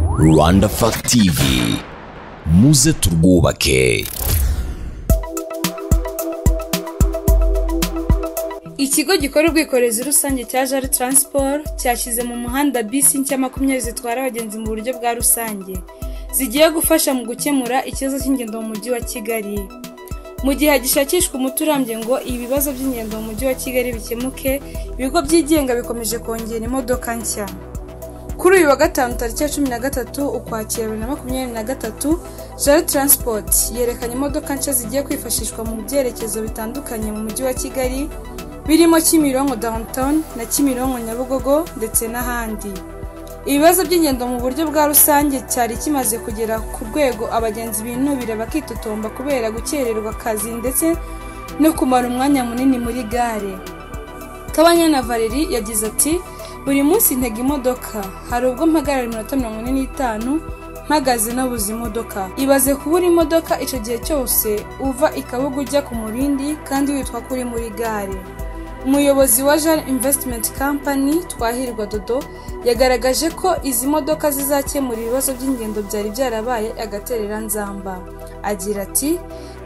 rwanda fagitivi muze turwubake ikigo gikora ubwikorezi rusange cya jari taransiporo cyashyize mu muhanda bisi nshya makumyabiri zitwara abagenzi mu buryo bwa rusange zigiye gufasha mu gukemura ikibazo cy'ingendo mu mujyi wa kigali mu gihe hagishakishwa umuti urambye ngo ibibazo by'ingendo mu mujyi wa kigali bikemuke ibigo byigenga bikomeje kongera imodoka nshya kuri uyu wa gatanu tariki ya cumi na gatatu ukwakira bibiri na makumyabiri na gatatu jari taransipoti yerekanye imodoka nshya zigiye kwifashishwa mu byerekezo bitandukanye mu mujyi wa kigali birimo kimironko downtown na kimironko nyabugogo ndetse n'ahandi ibibazo by'ingendo mu buryo bwa rusange cyari kimaze kugera ku rwego abagenzi binubira bakitotomba kubera gukererwa akazi ndetse no kumara umwanya munini muri gare Kabanyana Valerie yagize ati buri munsi ntega imodoka hari ubwo mpagarara iminota mirongo ine n'itanu mpagaze nabuze imodoka ibaze kubura imodoka icyo gihe cyose uva i kabuga ujya ku murindi kandi witwa ko uri muri gare umuyobozi wa jane invesitimenti kampani twahirwa dodo yagaragaje ko izi modoka zizakemura ibibazo by'ingendo byari byarabaye agatereranzamba agira ati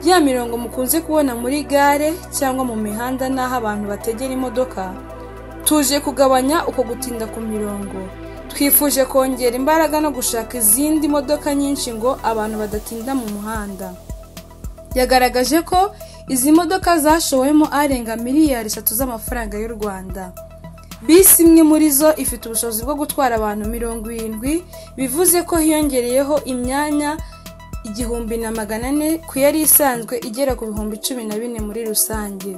ya mirongo mukunze kubona muri gare cyangwa mu mihanda n'aho abantu bategera imodoka tuje kugabanya uko gutinda ku mirongo twifuje kongera imbaraga no gushaka izindi modoka nyinshi ngo abantu badatinda mu muhanda yagaragaje ko izi modoka zashowemo arenga miliyari eshatu z'amafaranga y'u rwanda bisi imwe muri zo ifite ubushobozi bwo gutwara abantu mirongo irindwi bivuze ko hiyongereyeho imyanya igihumbi na magana ane ku yari isanzwe igera ku bihumbi cumi na bine muri rusange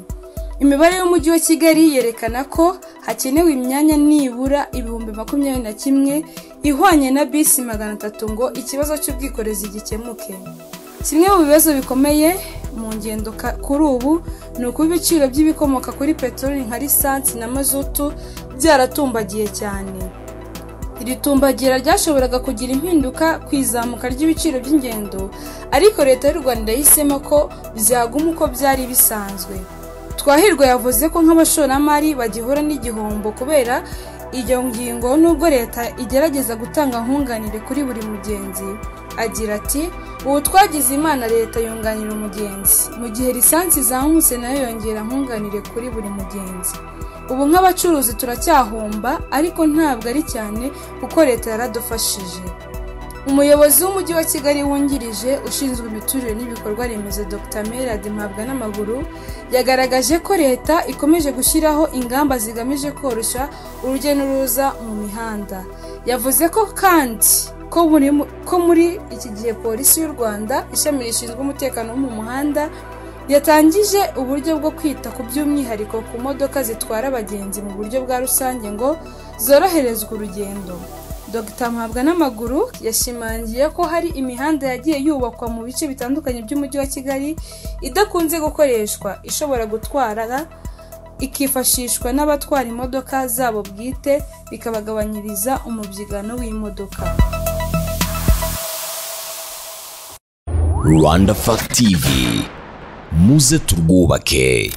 imibare y'umujyi wa kigali yerekana ko hakenewe imyanya nibura ibihumbi makumyabiri na kimwe ihwanye na bisi magana atatu ngo ikibazo cy'ubwikorezi gikemuke kimwe mu bibazo bikomeye mu ngendo ka- kuri ubu ni uko ibiciro by'ibikomoka kuri peteroli nka lisansi na mazutu byaratumbagiye cyane iri tumbagira ryashoboraga kugira impinduka ku izamuka ry'ibiciro by'ingendo ariko leta y'u rwanda yahisemo ko byaguma uko byari bisanzwe twahirwa yavuze ko nk'abashoramari bagihura n'igihombo kubera iyo ngingo nubwo leta igerageza gutanga nkunganire kuri buri mugenzi agira ati ubu twagize imana leta yunganira umugenzi mu gihe lisansi izamutse nayo yongera nkunganire kuri buri mugenzi ubu nk'abacuruzi turacyahomba ariko ntabwo ari cyane kuko leta yaradufashije umuyobozi w'umujyi wa kigali wungirije ushinzwe imiturire n'ibikorwa remezo dr merad mpabwa n'amaguru yagaragaje ko leta ikomeje gushyiraho ingamba zigamije koroshya urujya n'uruza mu mihanda yavuze ko kandi ko muri, mu- ko muri iki gihe polisi y'u rwanda ishami rishinzwe umutekano wo mu muhanda yatangije uburyo bwo kwita ku by'umwihariko ku modoka zitwara abagenzi mu buryo bwa rusange ngo zoroherezwe urugendo dr mpabwa n'amaguru yashimangiye ko hari imihanda yagiye yubakwa mu bice bitandukanye by'umujyi wa kigali idakunze gukoreshwa ishobora gutwara ikifashishwa n'abatwara imodoka zabo bwite bikabagabanyiriza umubyigano w'imodoka rwanda fagitivi muze turwubake